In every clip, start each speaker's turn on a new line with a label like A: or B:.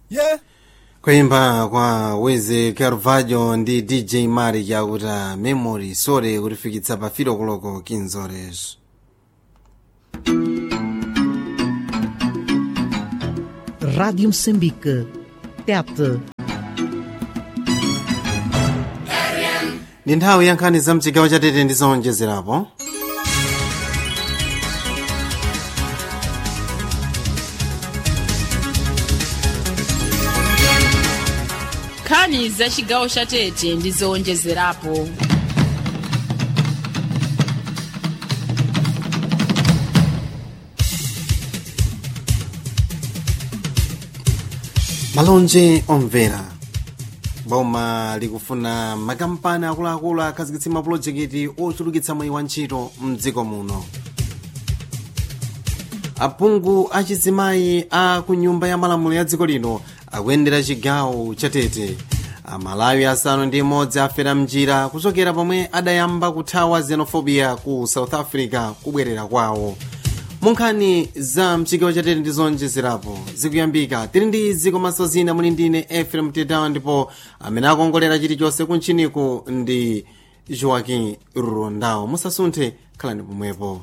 A: yeah
B: kuimba kwa weze carvalho ndi dj mari yakuta memory sore kutifikitsa pa filo koloko kinzorezo
C: Rádio Moçambique. Tete.
B: ndi nthawi ya nkhani za mchigawo cha tete ndi zowonjezerapo
D: nkhani za chigawo cha tete ndi zowonjezerapo
B: malonje omvera boma likufuna makampani akuluakulu akhazikitse mapulojekiti ochulukitsa mwayi wa ntchito mdziko muno aphungu achizimayi a ku nyumba ya malamulo ya dziko lino akuyendera chigawo cha tete amalawi asanu ndi imodzi afera mnjira kuchokera pomwe adayamba kuthawa xenophobia ku south africa kubwerera kwawo munkhani za mchigawo cha tete ndi zowonjezerapo zikuyambika tili ndi izi komanso zina muli ndine efrem tedawa ndipo amene akongolera chilichonse kuntchiniku ndi joaquin rondao musasunthe khalani pomwepo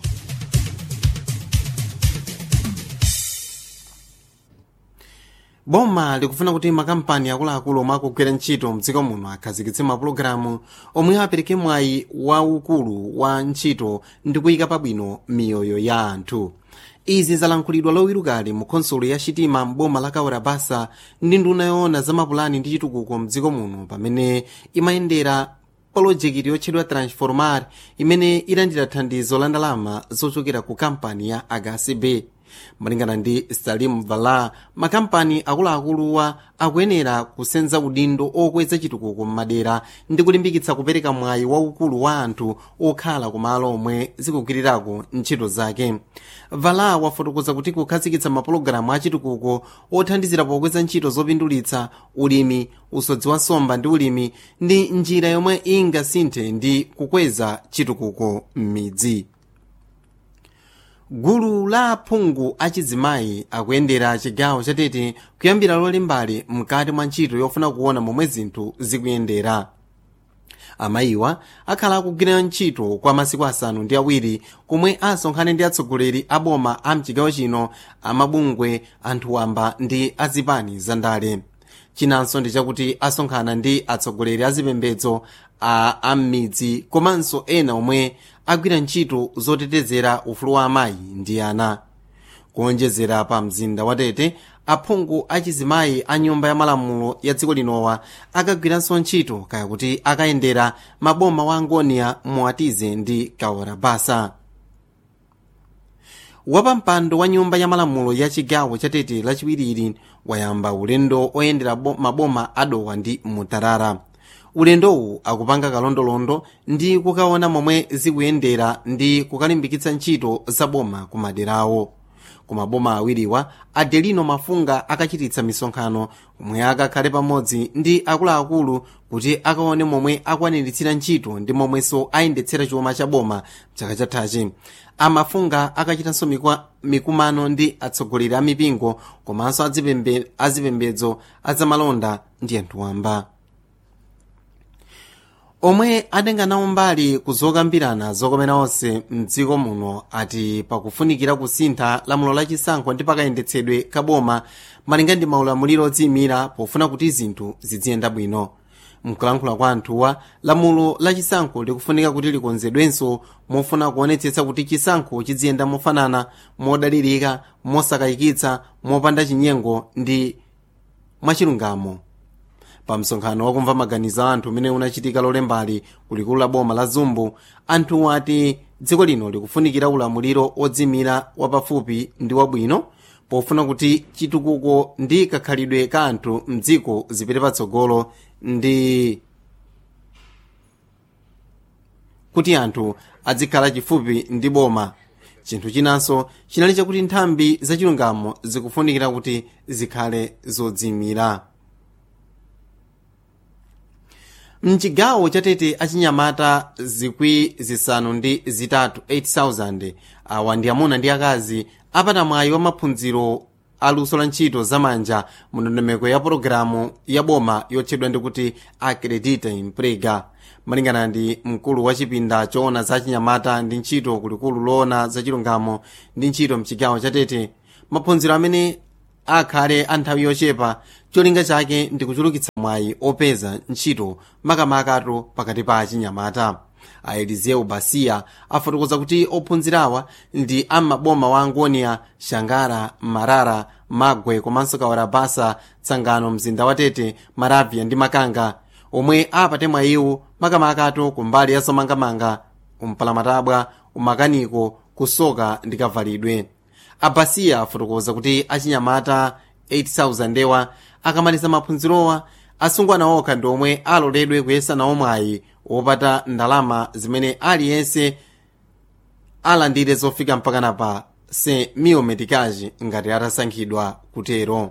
B: boma likufuna kuti makampani akuluakulu omwe akugwira ntchito mdziko muno akhazikitse mapulogalamu omwe apereke mwayi waukulu wa ntchito ndi kuyika pabwino miyoyo ya anthu izi zalankhulidwa lowirukali mu khonsolo ya chitima m'boma la kaura basa ndi nduna yoona za mapulani ndi chitukuko mdziko muno pamene imayendera polojekiti yotchedwa transformar imene ilandira thandizo la ndalama zochokera ku kampani ya agacb malingana ndi salim vala makampani akuluakuluwa akuyenera kusenza udindo okweza chitukuko m'madera ndi kulimbikitsa kupereka mwayi waukulu wa anthu okhala kumalo omwe zikugwirirako ntchito zake vala wafotokoza kuti kukhazikitsa mapulogalamu achitukuko othandizira pokweza ntchito zopindulitsa ulimi usodzi wa nsomba ndi ulimi ndi njira yomwe ingasinthe ndi kukweza chitukuko m'midzi gulu la aphungu achizimayi akuyendera chigawo chatete kuyambira lolimbali mkati mwa ntchito yofuna kuona momwe zinthu zikuyendera amayiwa akhala akugwira ntchito kwa masiku asanu ndi awiri komwe asonkhane ndi atsogoleri a boma a mchigawo chino amabungwe anthu wamba ndi azipani zandale chinanso ndi chakuti asonkhana ndi atsogoleri azipembedzo a am'midzi komanso ena omwe agwira ntchito zotetezera ufulu wa amayi ndi ana kuonjezera pa mzinda wa tete aphungu achizimayi a nyumba ya malamulo ya dziko linowa akagwiranso ntchito kaya kuti akayendera maboma wa angonia muatize ndi kawarabasa wapampando wa nyumba ya malamulo ya chigawo cha tete lachiwiri wayamba ulendo oyendera maboma adowa ndi mutarara ulendowu akupanga kalondolondo ndi kukaona momwe zikuyendera ndi kukalimbikitsa ntchito za boma ku maderawo ku maboma awiriwa adelino mafunga akachititsa misonkhano omwe akakhale pamodzi ndi akuluakulu kuti akaone momwe akwaniritsira ntchito ndi momwenso ayendetsera chuma cha boma chaka chathachi amafunga akachitanso mikumano ndi atsogoleri a mipingo komanso azipembe, azipembedzo azamalonda ndi anthu wamba omwe atenga nawo mbali kuzokambirana zokomera onse mdziko muno ati pakufunikira kusintha lamulo lachisankho ndi pakayendetsedwe kaboma malinga ndi maulamuliro odziyimira pofuna kuti zinthu ziziyenda bwino mkulankhula kwa anthuwa lamulo lachisankho likufunika kuti likonzedwenso mofuna kuonetsetsa kuti chisankho chiziyenda mofanana modalirika mosakayikitsa mopanda chinyengo ndi mwachilungamo pa msonkhano wakumva maganizo a anthu umene unachitika lolembali kulikulu la boma la zumbu anthu ati dziko lino likufunikira ulamuliro odzimira wapafupi ndi wabwino pofuna kuti chitukuko ndi kakhalidwe ka anthu mdziko zipite patsogolo ndi kuti anthu adzikhala chifupi ndi boma chinthu chinanso chinali chakuti nthambi zachilungamo zikufunikira kuti zikhale zodzimira mchigawo chatete achinyamata zikwi zisanu ndi zitatu 8000 awa ndi amuna ndi akazi apata mwayi wa maphunziro aluso la ntchito zamanja mu ndondomeko ya pologalamu ya boma yotchedwa ndikuti acredita imprega malingana ndi mkulu wa chipinda choona za chinyamata ndi ntchito kulikulu loona za chilungamo ndi ntchito mchigawo chatete maphunziro amene akhale a nthawi yochepa cholinga chake ndi kuchulukitsa mwayi opeza ntchito makamakatu pakati pa achinyamata a eliseu basiya afotokoza kuti ophunzirawa ndi am'maboma wa angonia shangara marara magwe komanso kawarabasa tsangano mzinda wa tete maravya ndi makanga omwe apate mwayiwu makamakatu kumbali ya zomangamanga umpalamatabwa umakaniko kusoka ndi kavalidwe abasiya afotokoza kuti achinyamata 8000 ewa akamaliza maphunzirowa asungwana okha ndi omwe aloledwe kuyesa nawo mwayi wopata ndalama zimene aliyense alandire zofika mpakana pa se mio metikaji ngati atasankhidwa kutero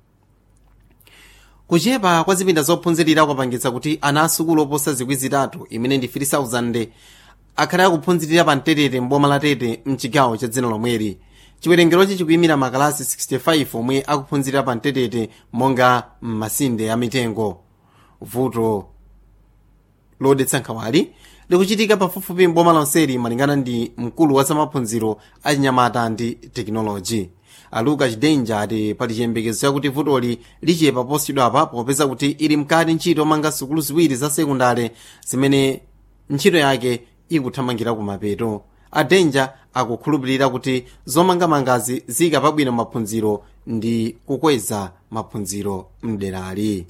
B: kuchepa kwa zipinda zophunzirira kwapangitsa kuti ana asukulu oposa zikwi zitatu imene ndi 3000 akhale akuphunzirira pa mtetete mboma la tete mchigawo cha dzina lomweri chiwerengerochi chikuyimira makalasi 65 omwe akuphunzirira pa mtetete monga m'masinde a mitengo vuto lodetsa nkhawali likuchitika pafupifupi mboma lonseli malingana ndi mkulu wa zamaphunziro achinyamata ndi tekinoloji aluka chidenja ati pali chiyembekezo chakuti vutoli lichepa posachedwapa popeza kuti ili mkati ntchito manga sukulu ziwiri za sekundale zimene ntchito yake ikuthamangira kumapeto adenja akukhulupirira kuti zomangamangazi zika pabwino maphunziro ndi kukweza maphunziro mderali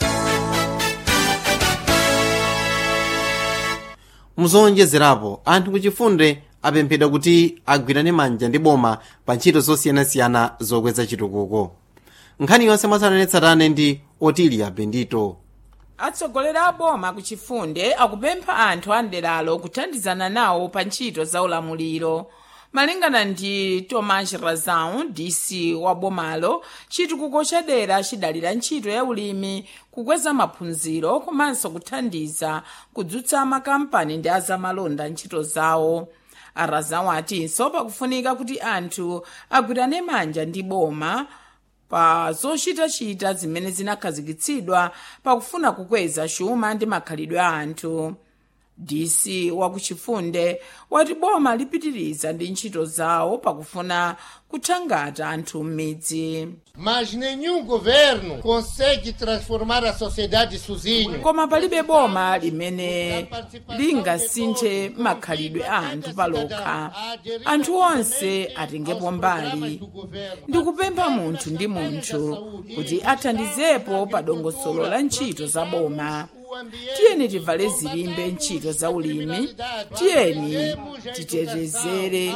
B: muzowonjezerapo anthu kuchifunde apemphedwa kuti agwirane manja ndi boma pa ntchito zosiyanasiyana zokweza chitukuko nkhani yonse mwatsatanetsatane ndi otilia bendito
A: atsogoleri a boma kuchifunde akupempha anthu a mderalo kuthandizana nawo pa ntchito za ulamuliro malingana ndi tomas razau dc wa bomalo chitukuko chadera chidalira ntchito ya ulimi kukweza maphunziro komanso kuthandiza kudzutsa makampani ndi azamalonda ntchito zawo arazau atinso pakufunika kuti anthu agwirane manja ndi boma pa zochitachita zimene zinakhazikitsidwa pakufuna kukweza chuma ndi makhalidwe a anthu dc wakuchifunde wati boma lipitiriza ndi ntchito zawo pakufuna kuthangata anthu m'midzi
E: Mas nenhum governo consegue transformar a sociedade sozinho.
A: koma palibe boma limene lingasinthe makhalidwe a anthu palokha anthu onse atengepo mbali ndikupempha munthu ndi munthu kuti athandizepo pa dongosolo la ntchito za boma tiyeni tivale zilimbe ntchito za ulimi tiyeni titetezere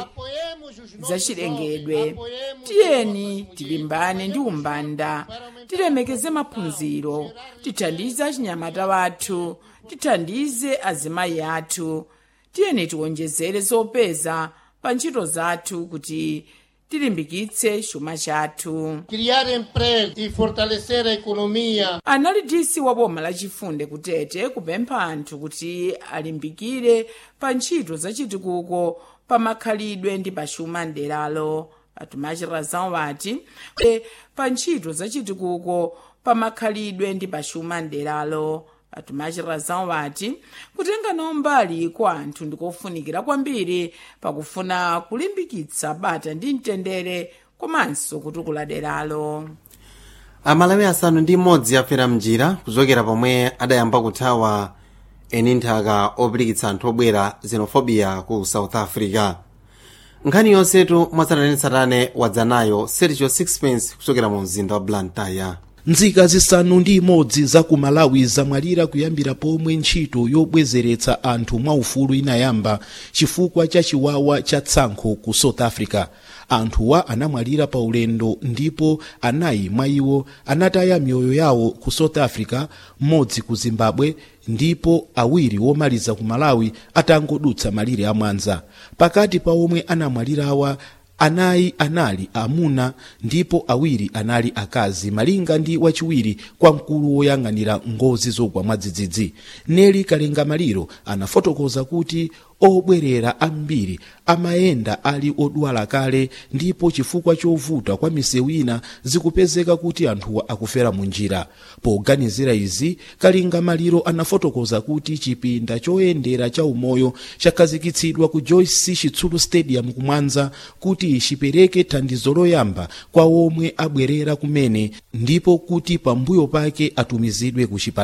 A: zachilengedwe tiyeni tilimbane ndi umbanda tilemekeze maphunziro tithandize achinyamata wathu tithandize azimayi athu tiyeni tiwonjezere zopeza pa ntchito zathu kuti tilimbikitse chuma chathu
E: Criar emprego e fortalecer a economia
A: anali dc wa boma lachifunde kutete kupempha anthu kuti alimbikire pa ntchito zachitukuko pa makhalidwe ndi pa chuma mderalo atumachirazan wati "E, pa ntchito zachitukuko pa makhalidwe ndi pa chuma mderalo atumachirazan wati kutenga nawo mbali kwa anthu ndikofunikira kwambiri pakufuna kulimbikitsa bata ndi mtendere komanso kutukula deralo
B: amalawi asanu ndi mmodzi afera mnjira kuchokera pomwe adayamba kuthawa eni nthaka opirikitsa anthu obwera xenophobia ku south africa nkhani yonsetu mwatsatanetsatane wadzanayo sergio sixpence kuchokera mu mzinda wa blantyre
F: nzika zisanu ndi imodzi za ku malawi zamwalira kuyambira pomwe ntchito yobwezeretsa anthu mwaufulu inayamba chifukwa cha chiwawa cha tsankho ku south africa anthuwa anamwalira pa ulendo ndipo anayi mwa iwo anataya miyoyo yawo ku south africa mmodzi ku zimbabwe ndipo awiri womaliza ku malawi atangodutsa malire amwanza pakati pa omwe anamwalirawa anayi anali amuna ndipo awiri anali akazi malinga ndi wachiwiri kwa mkulu woyang'anira ngozi zogwa mwadzidzidzi neli kalenga maliro anafotokoza kuti obwerera ambiri amayenda ali odwala kale ndipo chifukwa chovuta kwa misewu ina zikupezeka kuti anthuwa akufera mu njira poganizira izi kalinga maliro anafotokoza kuti chipinda choyendera cha umoyo chakhazikitsidwa ku joyce chitsulu stadium kumwanza kuti chipereke thandizo loyamba kwa omwe abwerera kumene ndipo kuti pambuyo pake atumizidwe ku chipatala